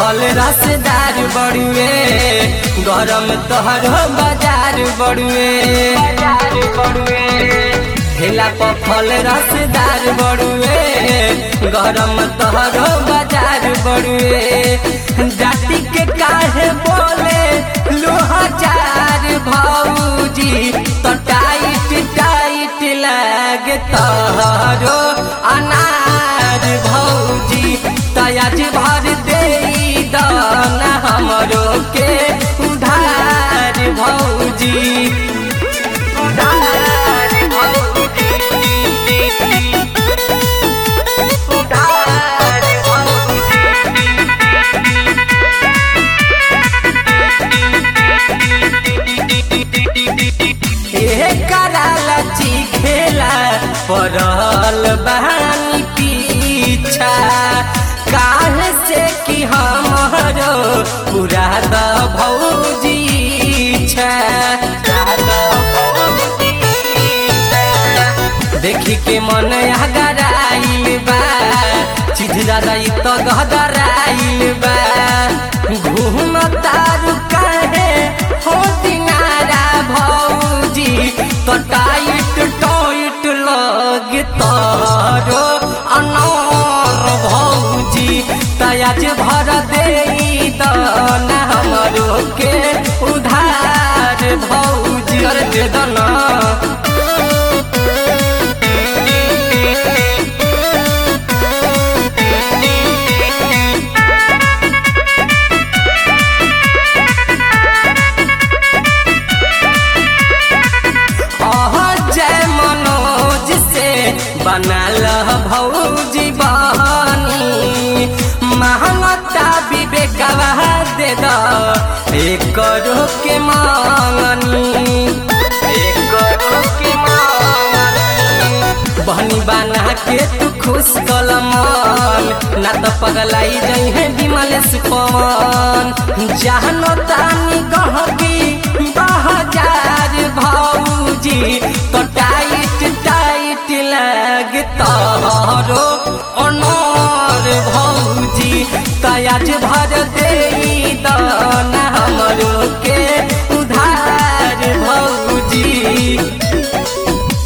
फल रसदार बड़ुए गरम तोहर बाजार बड़ुए बाजार बड़ुए ठेला पर फल रसदार बड़ुए गरम तोहर बाजार बड़ुए जाति के काहे बोले लोहाजार भौजी तो टाइट टाइट लागे तोहरो अनार भौजी तयाज भर दे दाना हमरो के उधार भौजी उधार भौजी उधार भौजी कराला खेला पड़ल बहानी पीछा काल से कि हमारो पूरा द भौजी छा देखी के मन गराइल बा चीज दादा इ तो गहराइल बा घूम तारू काहे हो दिनारा भौजी तो टाइट टाइट लग तारो अनार भौजी तयाज भर दे दाना हमरो के उधार भौजी कर दे दाना जय मनोज से बनल भौजी बहनी महंगता विवेकवा दे द एक के मांगनी एक के मांगनी बहनी बना के तू खुश कलमन ना तो पगलाई जई है विमलेश पवन जहनो तानी गहगी बहजार भौजी तो टाइट टाइट लग तोरो अनार भौजी तयाज